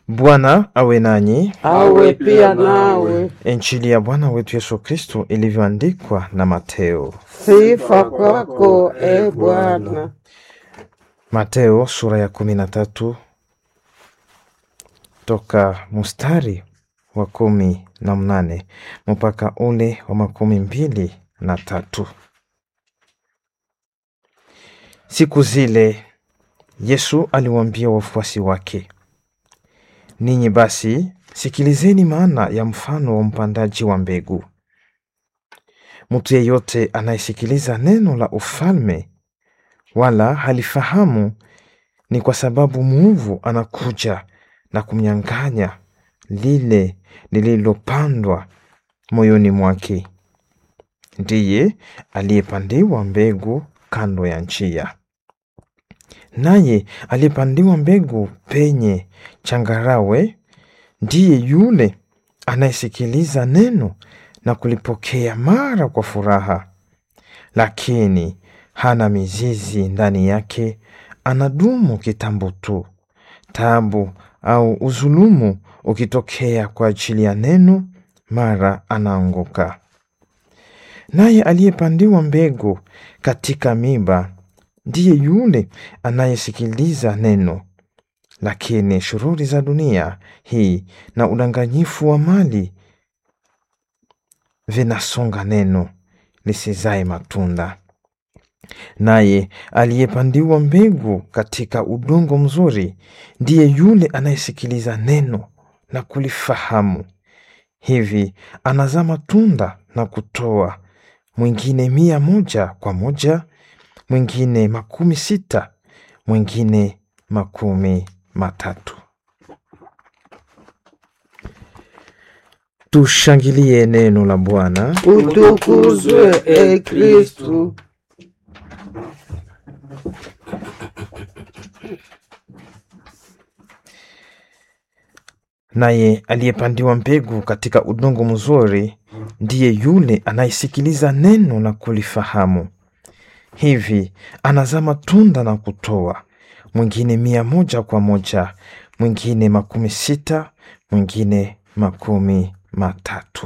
Bwana awe nanyi. awe pia nawe. Injili ya Bwana wetu Yesu Kristo ilivyoandikwa na Mateo. Sifa kwako e Bwana. Mateo sura ya kumi na tatu toka mustari wa kumi na mnane mpaka ule wa makumi mbili na tatu. Siku zile Yesu aliwaambia wafuasi wake, ninyi basi sikilizeni maana ya mfano wa mpandaji wa mbegu. Mtu yeyote anayesikiliza neno la ufalme wala halifahamu, ni kwa sababu mwovu anakuja na kumnyang'anya lile lililopandwa moyoni mwake. Ndiye aliyepandiwa mbegu kando ya njia. Naye aliyepandiwa mbegu penye changarawe ndiye yule anayesikiliza neno na kulipokea mara kwa furaha, lakini hana mizizi ndani yake, anadumu kitambo tu. Taabu au uzulumu ukitokea kwa ajili ya neno, mara anaanguka. Naye aliyepandiwa mbegu katika miba ndiye yule anayesikiliza neno, lakini shughuli za dunia hii na udanganyifu wa mali vinasonga neno lisizae matunda. Naye aliyepandiwa mbegu katika udongo mzuri ndiye yule anayesikiliza neno na kulifahamu, hivi anazaa matunda na kutoa, mwingine mia moja kwa moja, mwingine makumi sita, mwingine makumi matatu. Tushangilie neno la Bwana. Utukuzwe e Kristu. Naye aliyepandiwa mbegu katika udongo mzuri ndiye yule anayesikiliza neno na kulifahamu, hivi anazaa matunda na kutoa, mwingine mia moja kwa moja, mwingine makumi sita, mwingine makumi matatu.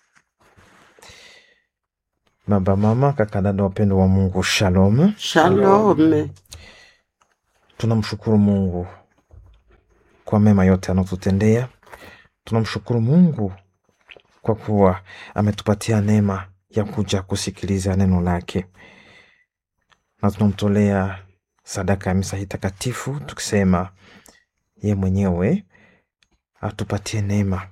Baba, mama, kaka, dada, wapendo wa Mungu, shalom. Shalome. Tunamshukuru Mungu kwa mema yote anayotutendea. Tunamshukuru Mungu kwa kuwa ametupatia neema ya kuja kusikiliza neno lake, na tunamtolea sadaka ya misa hii takatifu tukisema ye mwenyewe atupatie neema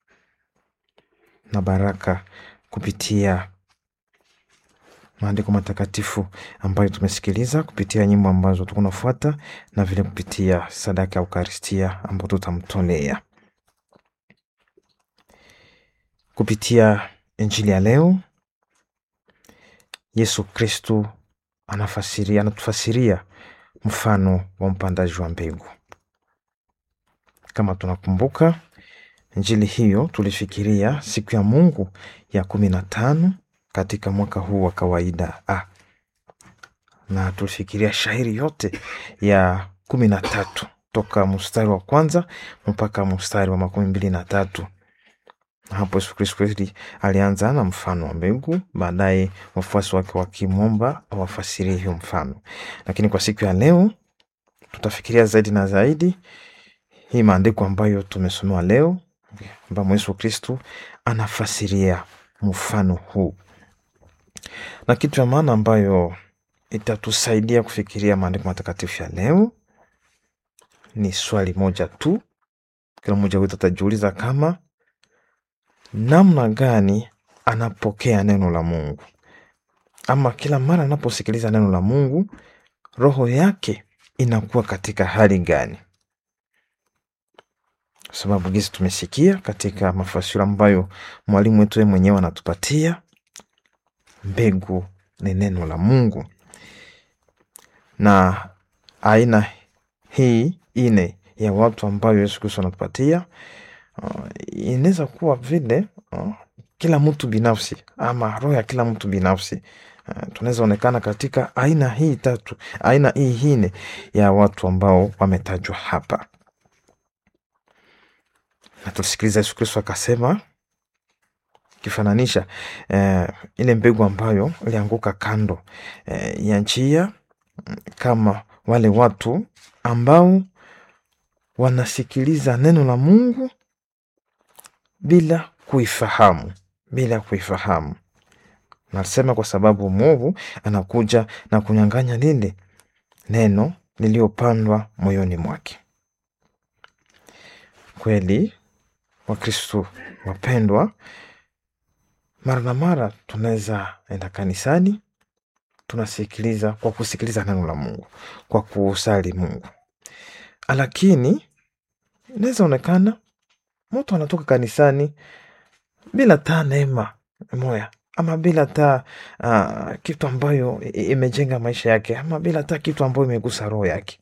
na baraka kupitia maandiko matakatifu ambayo tumesikiliza kupitia nyimbo ambazo tukunafuata na vile kupitia sadaka ya Ukaristia ambayo tutamtolea kupitia Injili ya leo. Yesu Kristu anafasiria, anatufasiria mfano wa mpandaji wa mbegu. Kama tunakumbuka Injili hiyo tulifikiria siku ya Mungu ya kumi na tano katika mwaka huu wa kawaida ah, na tulifikiria shairi yote ya kumi na tatu toka mstari wa kwanza mpaka mstari wa makumi mbili na tatu. Hapo Yesu Kristo alianza na mfano wa mbegu, baadaye wafuasi wake wakimwomba awafasirie hiyo mfano. Lakini kwa siku ya leo tutafikiria zaidi na zaidi hii maandiko ambayo tumesomewa leo, ambamo Yesu Kristo anafasiria mfano huu na kitu ya maana ambayo itatusaidia kufikiria maandiko matakatifu ya leo ni swali moja tu. Kila mmoja wetu atajiuliza kama namna gani anapokea neno la Mungu, ama kila mara anaposikiliza neno la Mungu roho yake inakuwa katika hali gani? Kwa sababu gisi tumesikia katika mafasiri ambayo mwalimu wetu yeye mwenyewe anatupatia mbegu ni neno la Mungu, na aina hii ine ya watu ambayo Yesu Kristo anatupatia uh, inaweza kuwa vile uh, kila mtu binafsi ama roho ya kila mtu binafsi uh, tunaweza onekana katika aina hii tatu, aina hii hine ya watu ambao wametajwa hapa. na tulisikiliza Yesu Kristo akasema kifananisha eh, ile mbegu ambayo ilianguka kando eh, ya njia mm, kama wale watu ambao wanasikiliza neno la Mungu bila kuifahamu, bila kuifahamu. Nasema kwa sababu mwovu anakuja na kunyang'anya lile neno lililopandwa moyoni mwake. Kweli Wakristo wapendwa, mara na mara tunaweza enda kanisani, tunasikiliza kwa kusikiliza neno la Mungu, kwa kusali Mungu, lakini inaweza onekana mtu anatoka kanisani bila taa neema moya ama bila taa uh, kitu ambayo i- imejenga maisha yake ama bila taa kitu ambayo imegusa roho yake.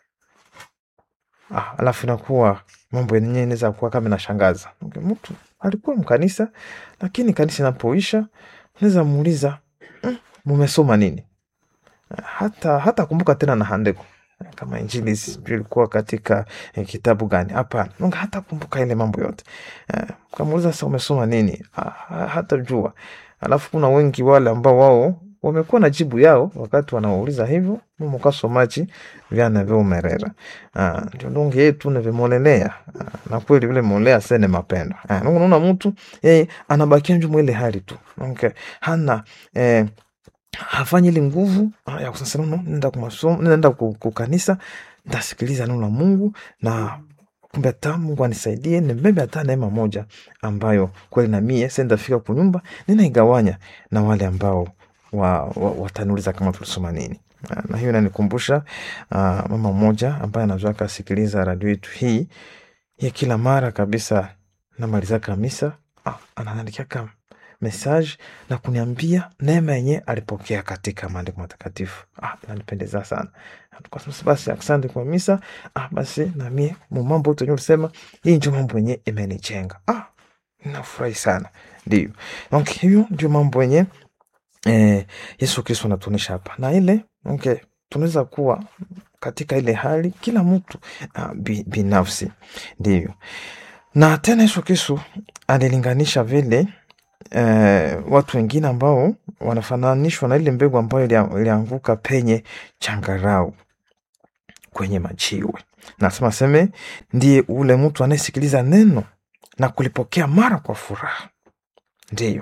Ah, alafu inakuwa mambo yenyewe inaweza kuwa kama inashangaza. Okay, mtu alikuwa mkanisa, lakini kanisa inapoisha unaweza muuliza mm, mumesoma nini? Hata hata kumbuka tena na handiko kama injili sijui ilikuwa katika eh, kitabu gani? Hapana, Mungu hata kumbuka ile mambo yote. Eh, Kamuuliza sasa umesoma nini? Ah, ha- hata jua. Alafu kuna wengi wale ambao wao wamekuwa na jibu yao wakati wanauliza hivyo mumukasomaji vyana vyoumerera Ah, ndio ndonge yetu navimolelea Ah, na kweli vile molea sene mapendo Ah, nungu naona mtu yeye anabakia njumu ile hali tu okay. hana eh, hafanyi ile nguvu ah, ya kusasa nono nenda kumasomo nenda ku- kukanisa ntasikiliza neno la Mungu na kumbe hata Mungu anisaidie nibebe hata neema moja ambayo kweli na mie sendafika kunyumba ninaigawanya na wale ambao wa, wa, wataniuliza kama tulisoma nini. Ah, Na hiyo inanikumbusha ah, mama mmoja ambaye anazoea akasikiliza radio yetu hii ya kila mara kabisa, namaliza kamisa ah, ananiandikia message na kuniambia neema yenye alipokea katika maandiko matakatifu. Ah, inanipendeza sana. Tukasema basi asante kwa misa. Ah, basi na mie mu mambo yote ulisema hii ndio mambo yenye imenijenga. Ah, nafurahi sana. Ndio. Donc hiyo ndio mambo yenye eh, Yesu Kristo anatuonyesha hapa. Na ile okay, tunaweza kuwa katika ile hali kila mtu ah, bi, binafsi. Ndio. Na tena Yesu Kristo alilinganisha vile eh, watu wengine ambao wanafananishwa na ile mbegu ambayo ilia- ilianguka penye changarau kwenye majiwe. Nasema seme ndiye ule mtu anayesikiliza neno na kulipokea mara kwa furaha. Ndiyo,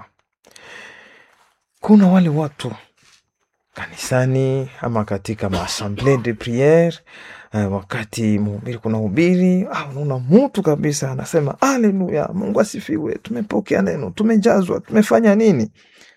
kuna wale watu kanisani ama katika maassemblee de priere eh, wakati mhubiri kuna hubiri ah, unaona mtu kabisa anasema aleluya, Mungu asifiwe, tumepokea neno, tumejazwa, tumefanya nini.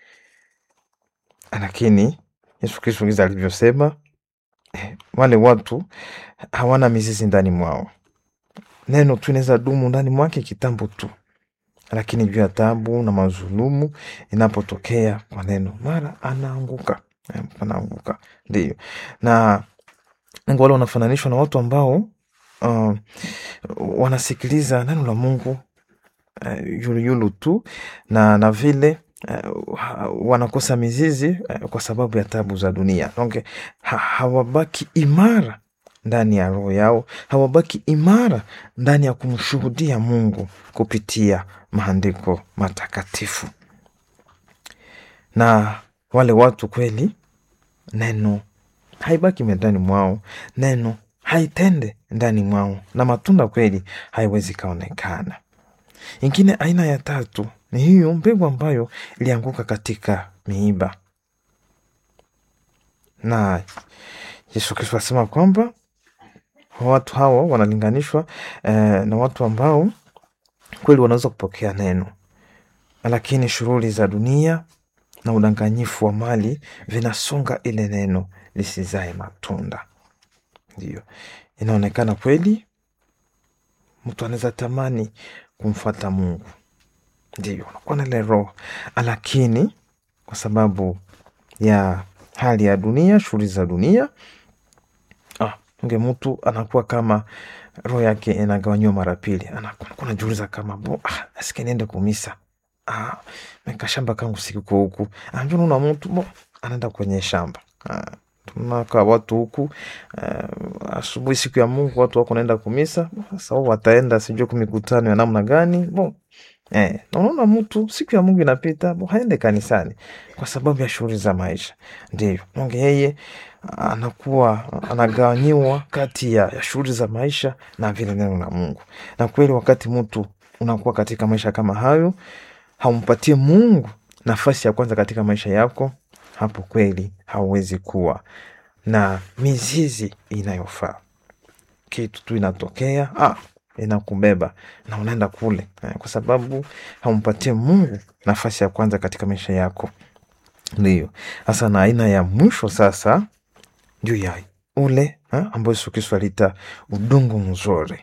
Lakini Yesu Kristo giza alivyosema, eh, wale watu hawana mizizi ndani mwao. Neno tu inaweza dumu ndani mwake kitambo tu, lakini juu ya tabu na mazulumu inapotokea kwa neno, mara anaanguka, eh, anaanguka. Ndiyo, na wengi wale wanafananishwa na watu ambao uh, wanasikiliza neno la Mungu uh, yuluyulu tu na, na vile uh, ha- wanakosa mizizi uh, kwa sababu ya tabu za dunia. Donc ha, hawabaki imara ndani ya roho yao, hawabaki imara ndani ya kumshuhudia Mungu kupitia maandiko matakatifu. Na wale watu kweli, neno haibaki ndani mwao, neno haitende ndani mwao, na matunda kweli haiwezi kaonekana. Ingine aina ya tatu ni hiyo mbegu ambayo ilianguka katika miiba, na Yesu Kristo asema kwamba watu hawa wanalinganishwa eh, na watu ambao kweli wanaweza kupokea neno, lakini shughuli za dunia na udanganyifu wa mali vinasonga ile neno lisizae matunda. Ndio inaonekana kweli mtu anaweza tamani kumfuata Mungu, ndio unakuwa na ile roho, lakini kwa sababu ya hali ya dunia, shughuli za dunia, ah, nge mtu anakuwa kama roho yake inagawanyiwa mara pili, anakuwa anajiuliza kama bo, ah, nasikia niende kumisa ah, meka shamba kangu sikiko huku, anjua naona mtu bo anaenda kwenye shamba ah, tunakaa watu huku uh, asubuhi siku ya Mungu watu wako naenda kumisa, sasa wao wataenda sijui kumikutano ya namna gani bon. Eh, na unaona mtu siku ya Mungu inapita bo, haende kanisani kwa sababu ya shughuli za maisha. Ndio Mungu yeye anakuwa anagawanyiwa kati ya, ya shughuli za maisha na vile neno la Mungu. Na kweli wakati mtu unakuwa katika maisha kama hayo, haumpatie Mungu nafasi ya kwanza katika maisha yako, hapo kweli hauwezi kuwa na mizizi inayofaa. Kitu tu inatokea ah, inakubeba na unaenda kule eh, kwa sababu haumpatie Mungu nafasi ya kwanza katika maisha yako. Ndiyo sasa, na aina ya mwisho sasa ndio ya ule eh, ambayo Yesu Kristo aliita udongo mzuri,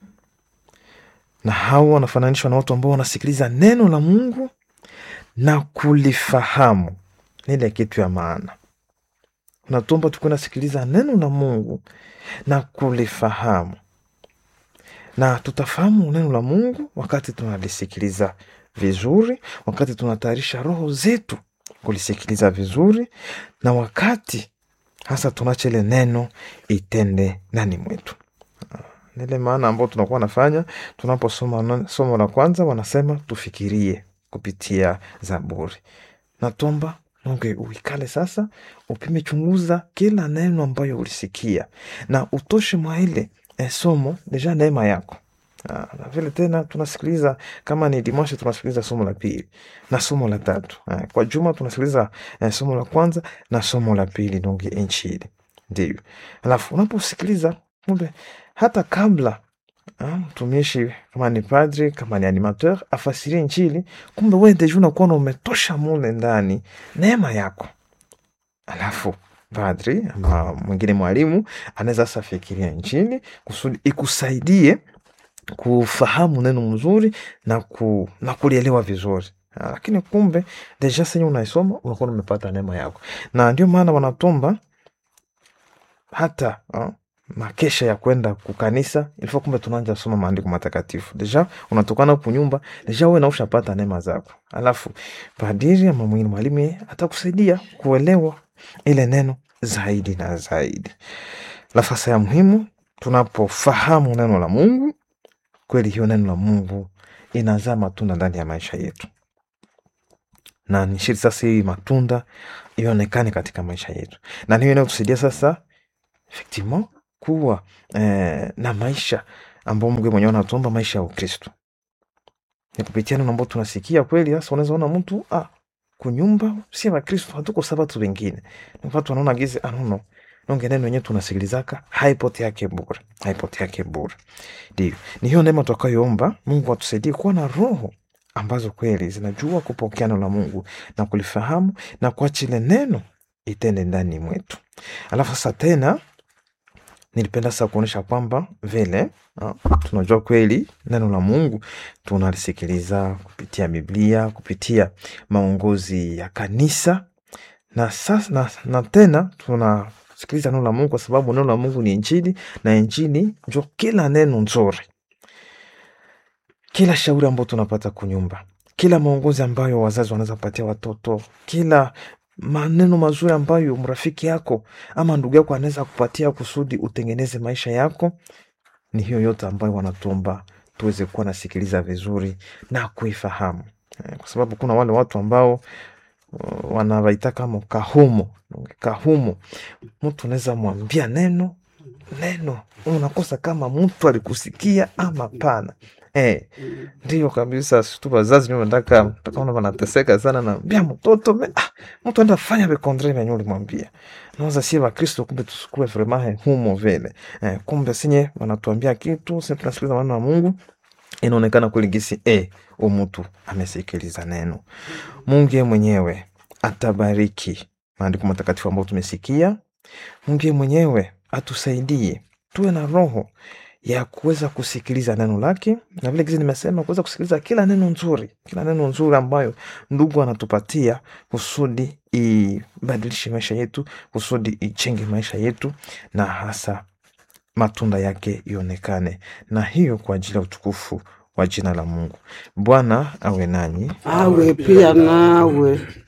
na hawa wanafananishwa na watu ambao wanasikiliza neno la Mungu na kulifahamu. Ni ile kitu ya maana, unatuomba tukuwe nasikiliza neno la Mungu na kulifahamu, na tutafahamu neno la Mungu wakati tunalisikiliza vizuri, wakati tunatayarisha roho zetu kulisikiliza vizuri, na wakati hasa tunacha ile neno itende ndani mwetu. Nile maana ambao tunakuwa nafanya tunaposoma somo la kwanza, wanasema tufikirie kupitia Zaburi. Natomba Mungu uikale sasa, upime chunguza kila neno ambayo ulisikia na utoshe mwa ile eh, somo deja neema yako. Ah, na vile tena tunasikiliza kama ni dimanche tunasikiliza somo la pili na somo la tatu. Ah, kwa juma tunasikiliza eh, somo la kwanza na somo la pili donge inchili. Ndio. Alafu unaposikiliza kumbe hata kabla mtumishi kama ni padri kama ni animateur afasirie Injili, kumbe wewe deja unakuwa umetosha mule ndani neema yako. Alafu padri ama mwingine mwalimu anaweza sasa fikiria Injili kusudi ikusaidie kufahamu neno mzuri na, ku, na kulielewa vizuri. Lakini kumbe deja senye unaisoma unakuwa umepata neema yako, na ndio maana wanatomba hata ha? makesha ya kwenda kukanisa ilifaa kumbe tunaanja soma maandiko matakatifu deja unatokana kunyumba deja uwe naushapata neema zako, alafu padiri ama mwingine mwalimu yeye atakusaidia kuelewa ile neno zaidi na zaidi. Nafasi ya muhimu tunapofahamu neno la Mungu kweli, hiyo neno la Mungu inazaa matunda ndani ya maisha yetu, na ni shiri sasa hii matunda ionekane katika maisha yetu, na niyo inayotusaidia sasa effectivement kuwa eh, na maisha ambao Mungu mwenyewe anatuomba maisha ya Ukristo ni kupitia neno ambao tunasikia kweli. Sasa unaweza ona mtu ah, kunyumba si wa Kristo, hatuko sabatu wengine ni watu wanaona gizi anono nonge neno yenyewe tunasikilizaka haipote yake bure, haipote yake bure. Ndio ni hiyo neema tutakayoomba Mungu atusaidie kuwa na roho ambazo kweli zinajua kupokea neno la Mungu na kulifahamu na kuacha ile neno itende ndani mwetu. Alafu sasa tena nilipenda sasa kuonyesha kwamba vile uh, tunajua kweli neno la Mungu tunalisikiliza kupitia Biblia, kupitia maongozi ya kanisa na sasa, na, na tena tunasikiliza neno la Mungu kwa sababu neno la Mungu ni Injili na Injili njo kila neno nzuri, kila shauri ambayo tunapata kunyumba, kila maongozi ambayo wazazi wanaweza kupatia watoto, kila maneno mazuri ambayo mrafiki yako ama ndugu yako anaweza kupatia kusudi utengeneze maisha yako, ni hiyo yote ambayo wanatuomba tuweze kuwa nasikiliza vizuri na kuifahamu, kwa sababu kuna wale watu ambao uh, wanawaita kama kahumo kahumo. Mtu unaweza mwambia neno neno, unakosa kama mtu alikusikia ama pana. Eh, ndiyo kabisa. Tu wazazi ndio nataka takaona wanateseka sana na mbia mtoto me, ah, mtu anda fanya be contre venye ulimwambia. Naweza si wa Kristo kumbe tusikue vraiment humo vile. Eh, kumbe sinye wanatuambia kitu, sisi tunasikiliza maneno ya Mungu. Inaonekana kweli gisi eh, u mtu amesikiliza neno. Mungu yeye mwenyewe atabariki maandiko matakatifu ambayo tumesikia. Mungu yeye mwenyewe atusaidie tuwe na roho ya kuweza kusikiliza neno lake, na vile gizi nimesema kuweza kusikiliza kila neno nzuri, kila neno nzuri ambayo ndugu anatupatia kusudi ibadilishe maisha yetu, kusudi ichenge maisha yetu, na hasa matunda yake ionekane, na hiyo kwa ajili ya utukufu wa jina la Mungu. Bwana awe nanyi, awe pia nawe.